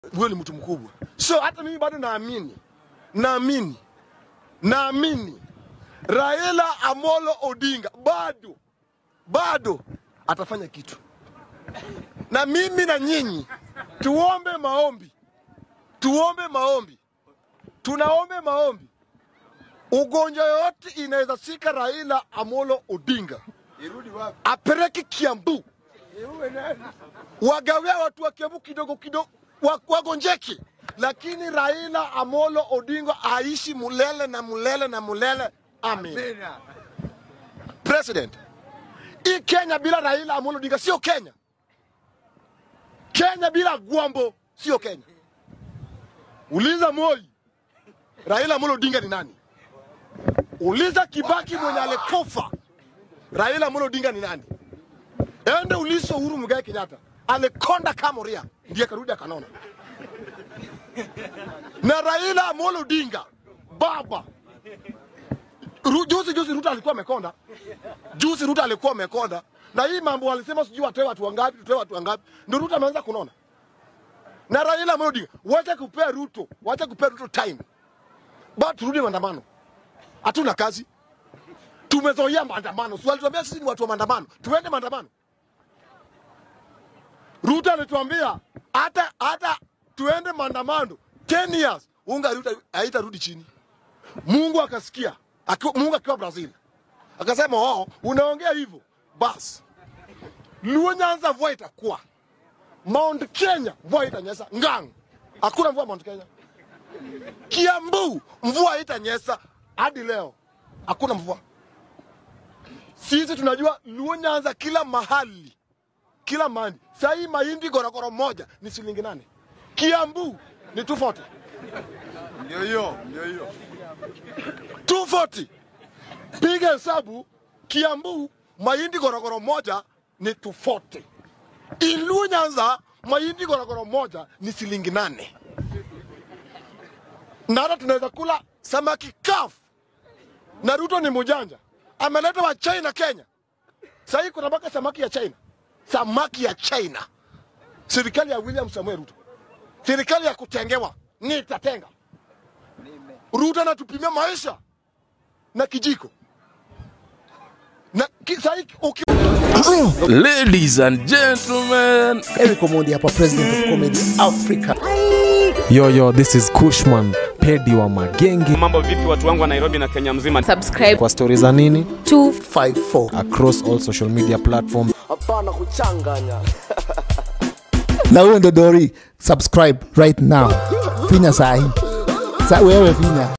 huyo ni mtu mkubwa. So hata mimi bado naamini, naamini, naamini Raila Amolo Odinga bado bado atafanya kitu, na mimi na nyinyi tuombe maombi, tuombe maombi, tunaombe maombi. Ugonjwa yoyote inaweza shika Raila Amolo Odinga apeleke Kiambu, wagawia watu wa Kiambu kidogo kidogo, wa- wagonjeke, lakini Raila Amolo Odinga aishi mulele na mulele na mulele. Amen. President, hii Kenya bila Raila Amolo Odinga sio Kenya. Kenya bila Gwambo sio Kenya. Uliza Moi, Raila Amolo Odinga ni nani? Uliza Kibaki mwenye alikufa, Raila Amolo Odinga ni nani? Ende ulizo Uhuru Muigai Kenyatta, alikonda Kamoria ndiye karudi akanona. Na Raila Amolo Odinga baba Ru, juzi juzi Ruto alikuwa amekonda, juzi Ruto alikuwa amekonda, na hii mambo walisema sijui watoe watu wangapi, tutoe watu wangapi, ndio Ruto ameanza kunona. Na Raila Amolo Odinga, wacha kupea Ruto, wacha kupea Ruto time, ba turudi maandamano. Hatuna kazi, tumezoea maandamano. Si walituambia sisi ni watu wa maandamano, tuende maandamano. Ruto alituambia hata hata tuende maandamano 10 years unga Ruto haitarudi chini. Mungu akasikia, akiwa, Mungu akiwa Brazil akasema, oh, unaongea hivyo basi, Luo Nyanza mvua itakuwa, Mount Kenya mvua itanyesha, Ngang hakuna mvua Mount Kenya, Kiambu mvua itanyesha, hadi leo hakuna mvua. Sisi tunajua Luo Nyanza kila mahali, kila mahali. Saa hii mahindi gorogoro moja ni shilingi nane, Kiambu ni 240 Ndio hiyo, ndio hiyo. 240. Piga hesabu, Kiambu mahindi gorogoro moja ni 240. Ilu Nyanza mahindi gorogoro moja ni shilingi nane. Na hata tunaweza kula samaki kafu. Na Ruto ni mujanja, ameleta wa China Kenya. Sahii kuna mpaka samaki ya China, samaki ya China. Serikali ya William Samuel Ruto, serikali ya kutengewa, nitatenga. Ruto anatupimia maisha na kijiko na ki, sahi, uki, Ladies and gentlemen, Eric Omondi hapa, president of comedy Africa. Yo, yo, this is Kushman, pedi wa magenge. Mambo vipi watu wangu wa Nairobi na Kenya mzima? subscribe Kwa stori za nini 54 across all social media platforms. na huyo ndo Dori, subscribe right now, finya sahi sa wewe finya